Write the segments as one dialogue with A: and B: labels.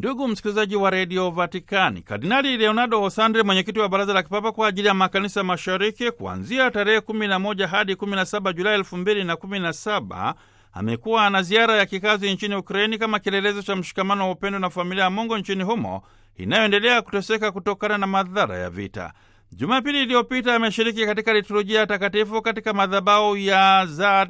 A: Ndugu msikilizaji wa redio Vatikani, Kardinali Leonardo Osandre, mwenyekiti wa baraza la kipapa kwa ajili ya makanisa mashariki, kuanzia tarehe 11 hadi 17 Julai 2017 amekuwa na ziara ya kikazi nchini Ukraini kama kielelezo cha mshikamano wa upendo na familia ya Mungu nchini humo inayoendelea kuteseka kutokana na madhara ya vita. Jumapili iliyopita ameshiriki katika liturujia takatifu katika madhabahu ya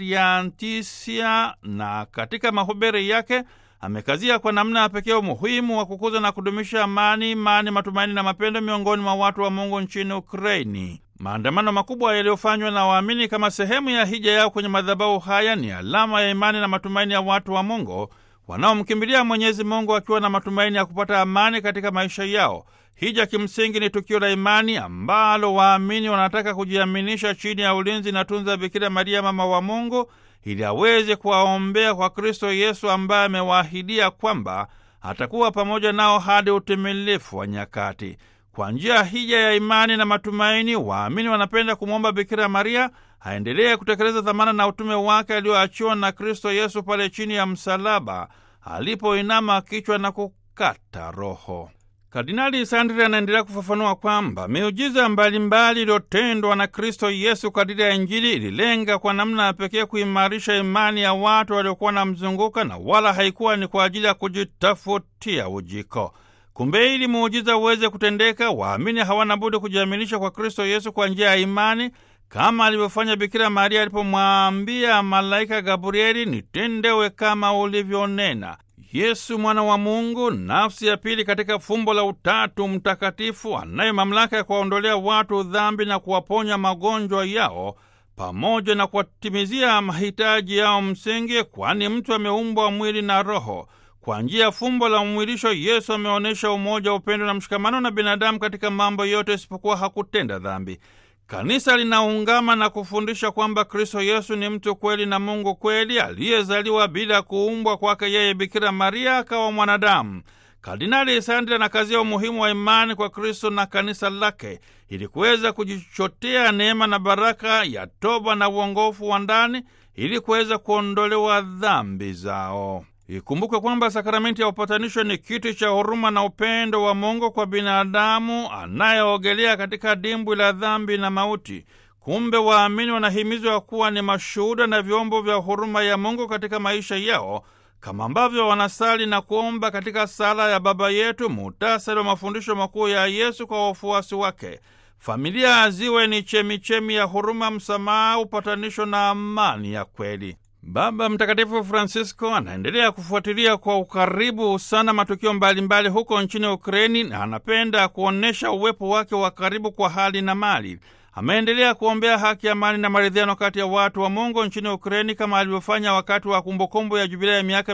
A: Zariantisia na katika mahubiri yake amekazia kwa namna ya pekee umuhimu wa kukuza na kudumisha amani, imani, matumaini na mapendo miongoni mwa watu wa Mungu nchini Ukraini. Maandamano makubwa yaliyofanywa na waamini kama sehemu ya hija yao kwenye madhabahu haya ni alama ya imani na matumaini ya watu wa Mungu wanaomkimbilia Mwenyezi Mungu wakiwa na matumaini ya kupata amani katika maisha yao. Hija kimsingi ni tukio la imani ambalo waamini wanataka kujiaminisha chini ya ulinzi na tunza Bikira Maria, mama wa Mungu, ili aweze kuwaombea kwa Kristo Yesu ambaye amewaahidia kwamba atakuwa pamoja nao hadi utimilifu wa nyakati. Kwa njia ya hija ya imani na matumaini, waamini wanapenda kumwomba Bikira Maria aendelee kutekeleza dhamana na utume wake alioachiwa na Kristo Yesu pale chini ya msalaba alipoinama kichwa na kukata roho. Kardinali Sandri anaendelea kufafanua kwamba miujiza mbalimbali iliyotendwa na Kristo Yesu kadiri ya Injili ililenga kwa namna ya pekee kuimarisha imani ya watu waliokuwa na mzunguka na wala haikuwa ni kwa ajili ya kujitafutia ujiko. Kumbe ili muujiza uweze kutendeka, waamini hawana budi kujiaminisha kwa Kristo Yesu kwa njia ya imani, kama alivyofanya Bikira Maria alipomwambia malaika Gabrieli, nitendewe kama ulivyonena. Yesu mwana wa Mungu, nafsi ya pili katika fumbo la Utatu Mtakatifu, anaye mamlaka ya kuwaondolea watu dhambi na kuwaponya magonjwa yao pamoja na kuwatimizia mahitaji yao msingi, kwani mtu ameumbwa mwili na roho. Kwa njia ya fumbo la umwilisho, Yesu ameonyesha umoja, upendo na mshikamano na binadamu katika mambo yote isipokuwa hakutenda dhambi. Kanisa linaungama na kufundisha kwamba Kristo Yesu ni mtu kweli na Mungu kweli aliyezaliwa bila kuumbwa kwake yeye Bikira Maria akawa mwanadamu. Kardinali Sandri anakazia umuhimu wa imani kwa Kristo na kanisa lake ili kuweza kujichotea neema na baraka ya toba na uongofu wa ndani ili kuweza kuondolewa dhambi zao. Ikumbuke kwamba sakramenti ya upatanisho ni kiti cha huruma na upendo wa Mungu kwa binadamu anayeogelea katika dimbwi la dhambi na mauti. Kumbe waamini wanahimizwa kuwa ni mashuhuda na vyombo vya huruma ya Mungu katika maisha yao, kama ambavyo wanasali na kuomba katika sala ya Baba Yetu, muhtasari wa mafundisho makuu ya Yesu kwa wafuasi wake. Familia ziwe ni chemichemi ya huruma, msamaha, upatanisho na amani ya kweli. Baba Mtakatifu Francisco anaendelea kufuatilia kwa ukaribu sana matukio mbalimbali huko nchini Ukraini na anapenda kuonyesha uwepo wake wa karibu kwa hali na mali. Ameendelea kuombea haki, amani na maridhiano kati ya watu wa Mungu nchini Ukraini kama alivyofanya wakati wa kumbukumbu ya jubilei ya miaka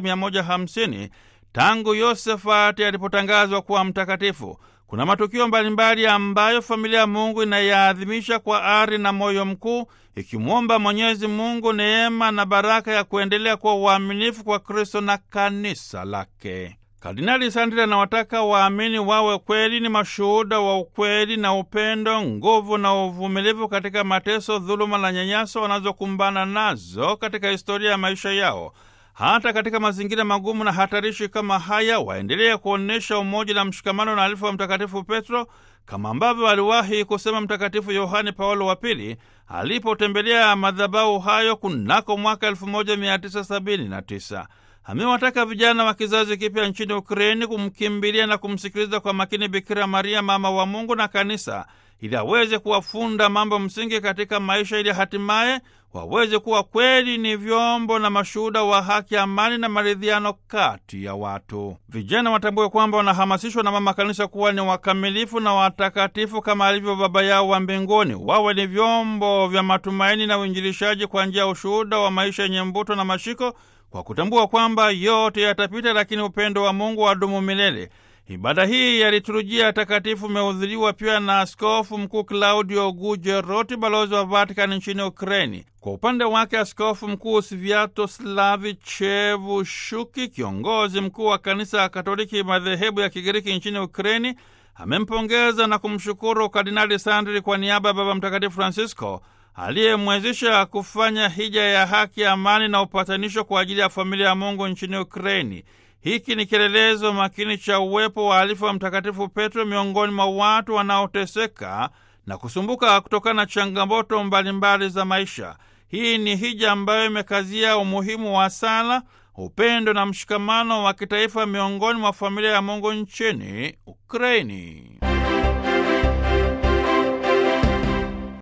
A: 150 tangu Yosefati alipotangazwa kuwa mtakatifu. Kuna matukio mbalimbali ambayo familia ya Mungu inayaadhimisha kwa ari na moyo mkuu, ikimwomba Mwenyezi Mungu neema na baraka ya kuendelea kuwa uaminifu kwa Kristo na kanisa lake. Kardinali Sandri anawataka waamini wawe kweli ni mashuhuda wa ukweli na upendo, nguvu na uvumilivu katika mateso, dhuluma na nyanyaso wanazokumbana nazo katika historia ya maisha yao. Hata katika mazingira magumu na hatarishi kama haya, waendelee kuonyesha umoja na mshikamano na alifu wa Mtakatifu Petro, kama ambavyo aliwahi kusema Mtakatifu Yohane Paulo wa Pili alipotembelea madhabahu hayo kunako mwaka 1979. Amewataka vijana wa kizazi kipya nchini Ukraini kumkimbilia na kumsikiliza kwa makini Bikira Maria, mama wa Mungu na Kanisa, ili aweze kuwafunda mambo msingi katika maisha, ili hatimaye waweze kuwa kweli ni vyombo na mashuhuda wa haki, amani na maridhiano kati ya watu. Vijana watambue kwamba wanahamasishwa na Mama Kanisa kuwa ni wakamilifu na watakatifu kama alivyo Baba yao wa mbinguni. Wawe ni vyombo vya matumaini na uinjilishaji kwa njia ya ushuhuda wa maisha yenye mvuto na mashiko, kwa kutambua kwamba yote yatapita, lakini upendo wa Mungu wadumu milele. Ibada hii ya liturujia takatifu imehudhuriwa pia na Askofu Mkuu Claudio Gujeroti, balozi wa Vatikani nchini Ukraini. Kwa upande wake, Askofu Mkuu Sviatoslavi Chevushuki, kiongozi mkuu wa Kanisa ya Katoliki madhehebu ya Kigiriki nchini Ukraini, amempongeza na kumshukuru Kardinali Sandri kwa niaba ya Baba Mtakatifu Francisco aliyemwezesha kufanya hija ya haki, amani na upatanisho kwa ajili ya familia ya Mungu nchini Ukraini. Hiki ni kielelezo makini cha uwepo wa alifu wa Mtakatifu Petro miongoni mwa watu wanaoteseka na kusumbuka kutokana na changamoto mbalimbali za maisha. Hii ni hija ambayo imekazia umuhimu wa sala, upendo na mshikamano wa kitaifa miongoni mwa familia ya Mungu nchini Ukraini.